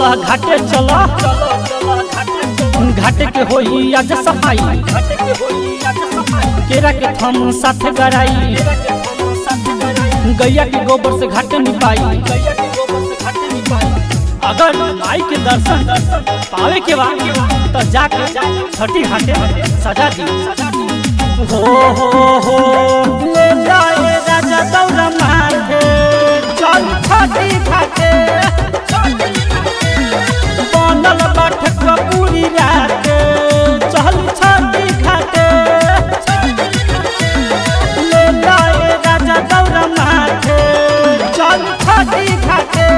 चला घाटे चला घाटे के होई आज सफाई केरा के थम साथ गराई गैया के गोबर से घाटे निपाई अगर माई के दर्शन पावे के बाद तो जाके छठी घाटे सजा दी हो हो हो ले जाए राजा दौरा माथे चल छठी घाटे बनल बैठक पूरी रात चल छठी घाटे ले जाए राजा दौरा माथे चल छठी घाटे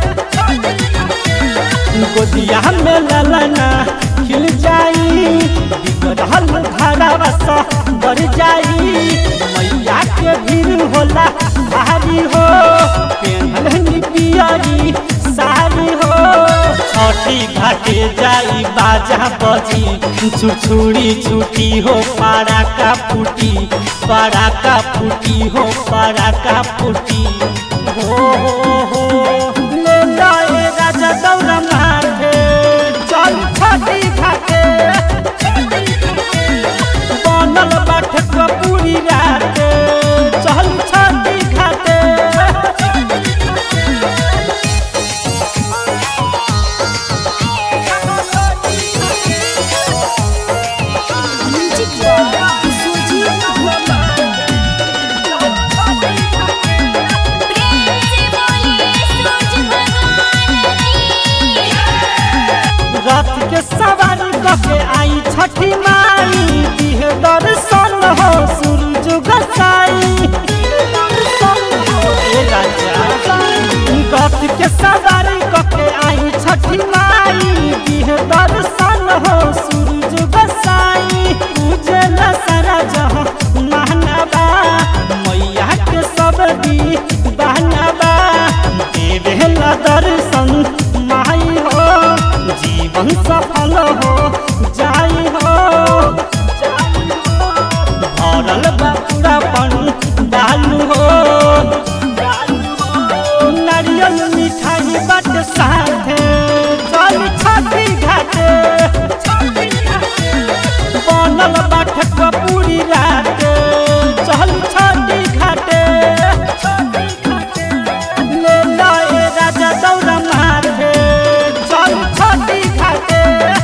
गोदिया में ललना खिल जाई बिगड़ल घरवा सा बढ़ जाई मैया के भीड़ होला भारी हो पेनहनी पियरी सारी हो छठी घाटे जाई बाजा बजी छुछुड़ी छुटी हो पारा का फूटी पारा का फूटी हो पारा का फूटी हो हो हो ले जाए राजा दौरा माथे चल छठी घाटे बनल बैठक पूरी रात चल छठी घाटे म्यूजिक बॉक्स सुजीत प्रेम से बोलिए सूरज भगवान की रात के सवारी कके आई छठी माई दिह दर्शन हो सूरज गसाई ए राजा रात के सवारी कके आई छठी माई दिह दर्शन हो सूरज गसाई पूजे न सारा जहाँ महनबा मैया के सब दी बहनबा देवे ला दर्शन माई हो जीवन सफल हो जाई हो भरल बापुरा पन डालू हो नारियल मिठाई बट साथे चल छठी घाटे बनल बाठक पूरी रात चल छठी घाटे ले लाए राजा दौरा माथे चल छठी घाटे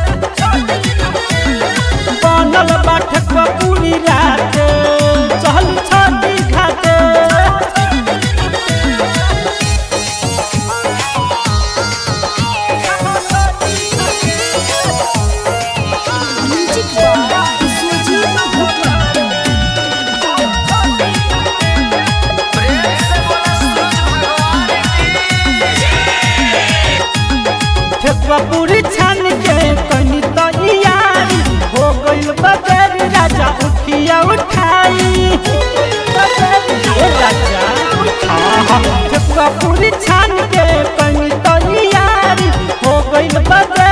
बनल बैठक पूरी रात चल छठी घाटे म्यूजिक बॉक्स सुजीत ठेकुआ पूरी छान के कनी तो यारी हो गइल बगैर राजा उठिया उठाई ए राजा हाँ ठेकुआ पूरी छान के कनी तो यारी हो गइल बगैर